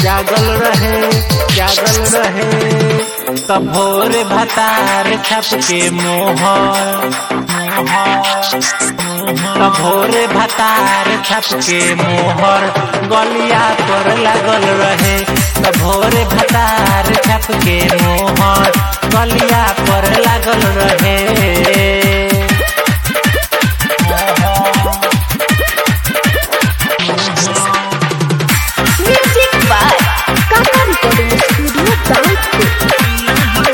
जागल रहे जागल रहे तब भोर भतार छप के मोहर तब भोर भतार छप के मोहर गलिया पर लागल रहे तब भोर भतार छप के मोहर गलिया पर लागल रहे Music by Kaka Recording Studio, Download.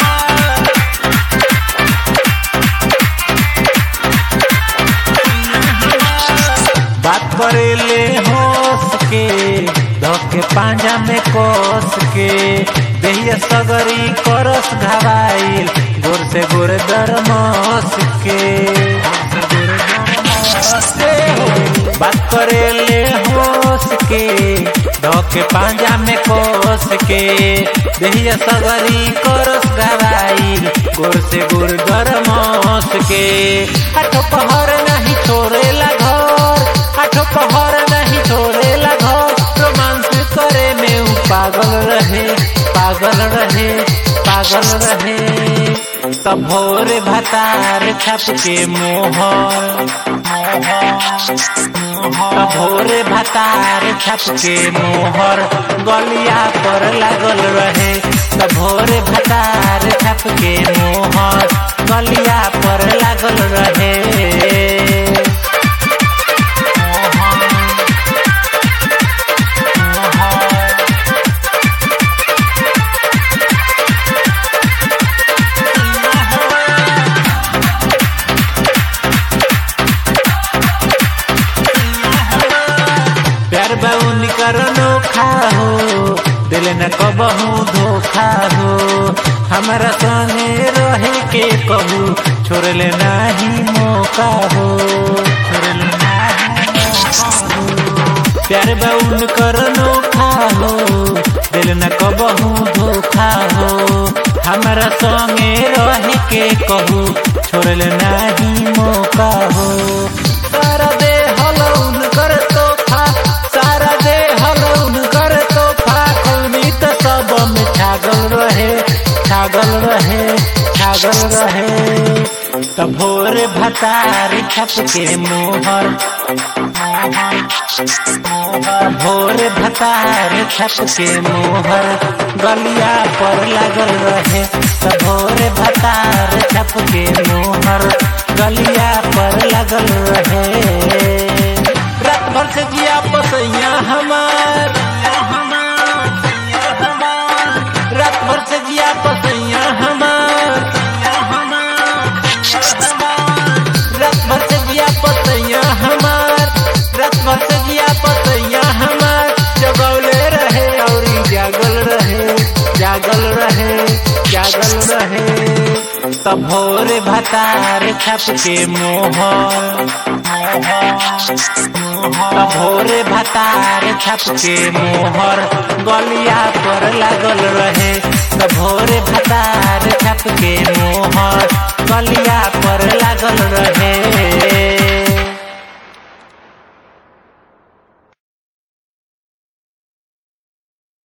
बात करेले होस के धके पांजा में कोस के देहिया सगरी करस घबाइल गोर से गोर दरमस के बात करेले होस के धके पांजा में कोस के देहिया सगरी करस घबाइल गोर से गोर दरमस के आठो पहर नहीं छोड़ेला घर आठो पहर नहीं छोड़ेला घर रोमांस करे में उ पागल रहे पागल रहे पागल रहे तब भोर भतार छप के मोहर तब भोर भतार छप के मोहर गलिया पर लागल रहे तब भोर भतार छप के मोहर गलिया पर लागल रहे प्यार बाउन करनो खाहो दिल न कबहू धोखा हो हमारा संगे रहे के कहू छोड़ले नाही मौका हो छोड़ले नाही मौका हो प्यार बाउन करनो खाहो दिल न कबहू धोखा हो हमारा संगे रहे के कहू छोड़ले नाही मौका हो सारा दे हलौन कर तोहफा सारा दे हलौन कर तोहफा कौनी तो सब में छागल रहे छागल रहे छागल रहे तब भोर भतार छप के मोहर भोर भतार छप के मोहर गलिया पर लागल रहे तब भोर भतार छप के मोहर गलिया पर लागल रहे रात भर से जिया पसैया हमार रात भर से जिया पसैया हमार रात भर से जिया पसैया हमार रात भर से जिया पसैया हमार जगौले रहे और जागल रहे जागल रहे जागल रहे तब भोर भतार छप के मोहर तब भोर भतार छप के मोहर गलिया पर लागल रहे तब भोर भतार छप के मोहर गलिया पर लागल रहे